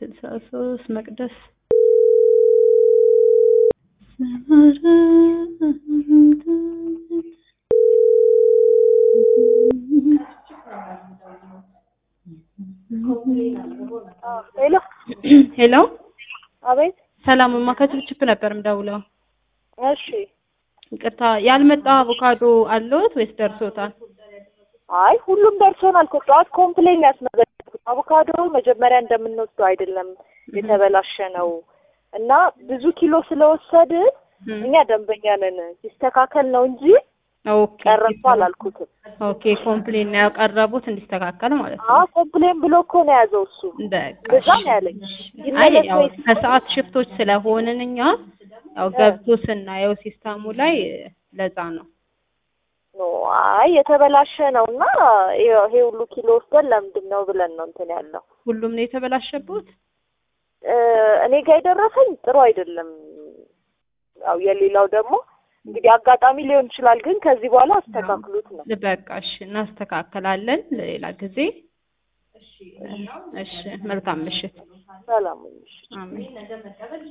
ስልሳ ሶስት መቅደስ ሄሎ ሄሎ አቤት። ሰላምማ ከችፕችፕ ነበር ምደውለው። እሺ። ይቅርታ ያልመጣ አቮካዶ አለዎት ወይስ ደርሶታል? አይ ሁሉም ደርሶናል እኮ ጠዋት ኮምፕሌን ያስመዘገብኩት አቮካዶ መጀመሪያ እንደምንወስደው አይደለም የተበላሸ ነው እና ብዙ ኪሎ ስለወሰድን እኛ ደንበኛ ነን ሲስተካከል ነው እንጂ ኦኬ ቀረብኩ አላልኩትም። ኦኬ ኮምፕሌን ነው ያቀረቡት እንዲስተካከል ማለት ነው። አዎ ኮምፕሌን ብሎ እኮ ነው የያዘው እሱ። በቃ እንደዛ ነው ያለኝ። አይ ይመለስ ያው ወይስ ከሰዓት ሽፍቶች ስለሆንን እኛ ያው ገብቶ ስናየው ሲስተሙ ላይ ለዛ ነው። ኖ አይ የተበላሸ ነው እና ይኸው ይሄ ሁሉ ኪሎ ወስደን ለምንድን ነው ብለን ነው እንትን ያለው። ሁሉም ነው የተበላሸበት። እ እኔ ጋር የደረሰኝ ጥሩ አይደለም። ያው የሌላው ደግሞ እንግዲህ አጋጣሚ ሊሆን ይችላል፣ ግን ከዚህ በኋላ አስተካክሉት ነው። በቃ እሺ እናስተካከላለን ለሌላ ጊዜ። እሺ መልካም ምሽት። ሰላም ሁኑ። አሜን።